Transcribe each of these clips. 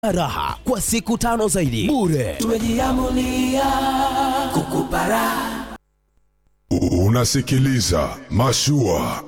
raha kwa siku tano zaidi bure. tumejiamulia kukupa raha Unasikiliza Mashua.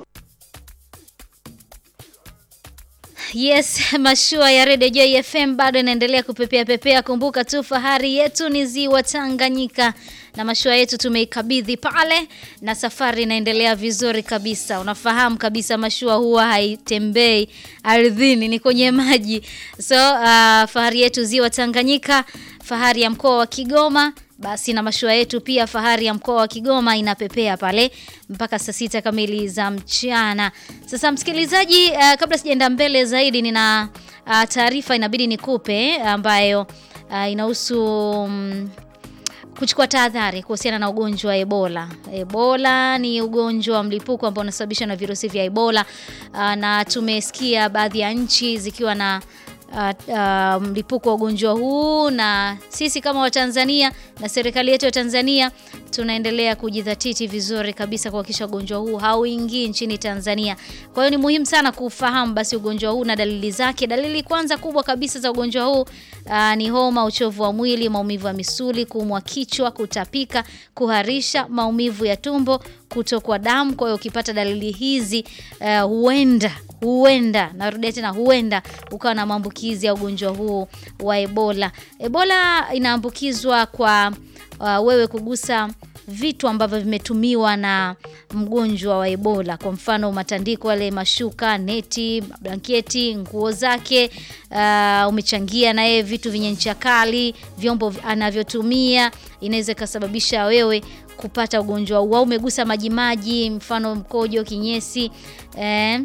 Yes, mashua ya Radio Joy FM bado inaendelea kupepea pepea. Kumbuka tu fahari yetu ni ziwa Tanganyika na mashua yetu tumeikabidhi pale na safari inaendelea vizuri kabisa. Unafahamu kabisa mashua huwa haitembei ardhini, ni kwenye maji. So uh, fahari yetu ziwa Tanganyika, fahari ya mkoa wa Kigoma basi na mashua yetu pia fahari ya mkoa wa Kigoma inapepea pale mpaka saa sita kamili za mchana. Sasa msikilizaji, uh, kabla sijaenda mbele zaidi, nina uh, taarifa inabidi nikupe ambayo uh, inahusu um, kuchukua tahadhari kuhusiana na ugonjwa wa Ebola. Ebola ni ugonjwa wa mlipuko ambao unasababishwa na virusi vya Ebola uh, na tumesikia baadhi ya nchi zikiwa na uh, uh, mlipuko wa ugonjwa huu na sisi kama Watanzania na serikali yetu ya Tanzania tunaendelea kujidhatiti vizuri kabisa kuhakikisha ugonjwa huu hauingii nchini Tanzania. Kwa hiyo ni muhimu sana kufahamu basi ugonjwa huu na dalili zake. Dalili kwanza kubwa kabisa za ugonjwa huu uh, ni homa, uchovu wa mwili, maumivu ya misuli, kuumwa kichwa, kutapika, kuharisha, maumivu ya tumbo, kutokwa damu. Kwa hiyo ukipata dalili hizi uh, huenda huenda narudia tena huenda ukawa na maambukizi ya ugonjwa huu wa Ebola. Ebola inaambukizwa kwa uh, wewe kugusa vitu ambavyo vimetumiwa na mgonjwa wa Ebola, kwa mfano matandiko yale, mashuka, neti, blanketi, nguo zake. Uh, umechangia na yeye vitu vyenye ncha kali, vyombo anavyotumia, inaweza ikasababisha wewe kupata ugonjwa huu, au umegusa majimaji, mfano mkojo, kinyesi eh,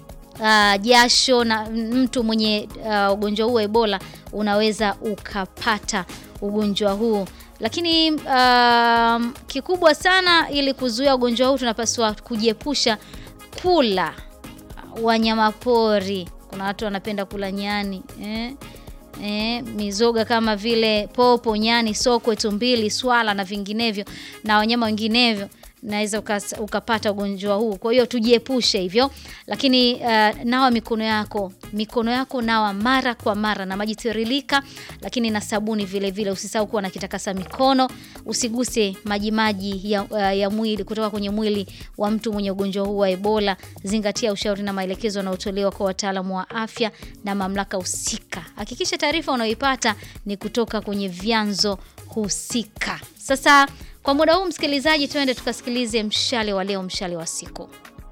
uh, jasho na mtu mwenye uh, ugonjwa huu wa Ebola unaweza ukapata ugonjwa huu. Lakini uh, kikubwa sana, ili kuzuia ugonjwa huu tunapaswa kujiepusha kula wanyama pori. Kuna watu wanapenda kula nyani eh? Eh, mizoga kama vile popo, nyani, sokwe, tumbili, swala na vinginevyo na wanyama wenginevyo naweza ukapata ugonjwa huu. Kwa hiyo tujiepushe hivyo, lakini uh, nawa mikono yako, mikono yako nawa mara kwa mara na maji tiririka, lakini na sabuni vile vile. Usisahau kuwa na kitakasa mikono, usiguse maji maji ya, uh, ya mwili kutoka kwenye mwili wa mtu mwenye ugonjwa huu wa Ebola. Zingatia ushauri na maelekezo yanayotolewa kwa wataalamu wa afya na mamlaka husika. Hakikisha taarifa unayoipata ni kutoka kwenye vyanzo husika. Sasa kwa muda huu msikilizaji, tuende tukasikilize mshale wa leo, mshale wa siku.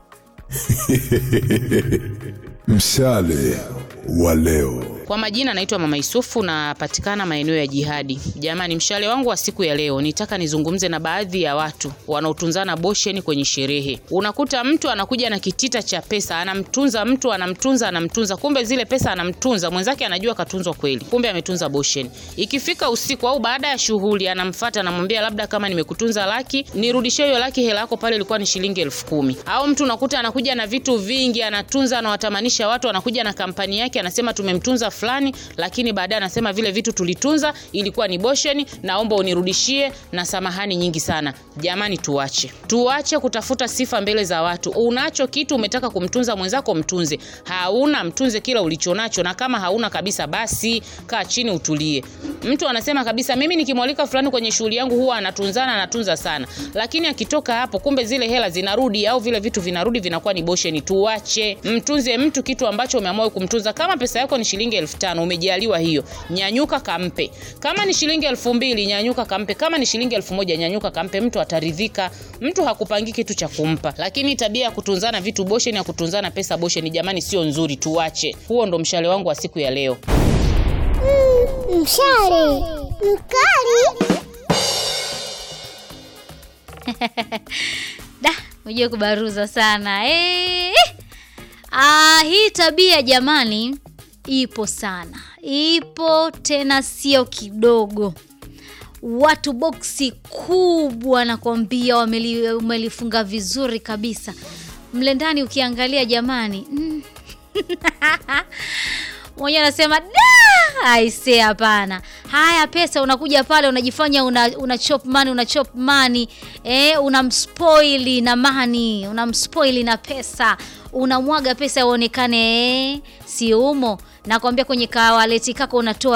Mshale wa leo. Kwa majina naitwa Mama Isufu, napatikana maeneo ya Jihadi. Jamani, mshale wangu wa siku ya leo nitaka nizungumze na baadhi ya watu wanaotunzana bosheni kwenye sherehe. Unakuta mtu anakuja na kitita cha pesa, anamtunza mtu, anamtunza, anamtunza, kumbe zile pesa anamtunza mwenzake, anajua katunzwa kweli, kumbe ametunza bosheni. Ikifika usiku au baada ya shughuli, anamfuata anamwambia, labda kama nimekutunza laki, nirudishie hiyo laki, hela yako pale ilikuwa ni shilingi elfu kumi. Au mtu unakuta anakuja na vitu vingi, anatunza, anawatamanisha watu, anakuja na kampani yake, anasema tumemtunza fulani, lakini baadaye anasema vile vitu tulitunza ilikuwa ni bosheni, naomba unirudishie na samahani nyingi sana. Jamani, tuache tuache kutafuta sifa mbele za watu. Unacho kitu umetaka kumtunza mwenzako, mtunze. Hauna, mtunze kila ulichonacho, na kama hauna kabisa, basi kaa chini utulie. Mtu anasema kabisa, mimi nikimwalika fulani kwenye shughuli yangu huwa anatunzana, anatunza sana, lakini akitoka hapo, kumbe zile hela zinarudi au vile vitu vinarudi, vinakuwa ni bosheni. Tuache, mtunze mtu kitu ambacho umeamua kumtunza. Kama pesa yako ni shilingi elfu tano umejaliwa hiyo, nyanyuka kampe. Kama ni shilingi elfu mbili nyanyuka kampe. Kama ni shilingi elfu moja nyanyuka kampe, mtu ataridhika. Mtu hakupangi kitu cha kumpa, lakini tabia ya kutunzana vitu bosheni, ya kutunzana pesa bosheni, jamani, sio nzuri, tuache. Huo ndo mshale wangu wa siku ya leo. Mm, mshale mkali. Da, unajua kubaruza sana eh. Ah, hii tabia jamani ipo sana, ipo tena, sio kidogo. Watu boksi kubwa nakwambia, wamelifunga vizuri kabisa mle ndani, ukiangalia jamani mm. mwenyewe anasema da, aise, hapana. Haya, pesa unakuja pale unajifanya una, una chop money, una chop money eh, unamspoili na money, unamspoili na pesa, unamwaga pesa uonekane eh, si umo nakwambia kwenye kawaleti kako unatoa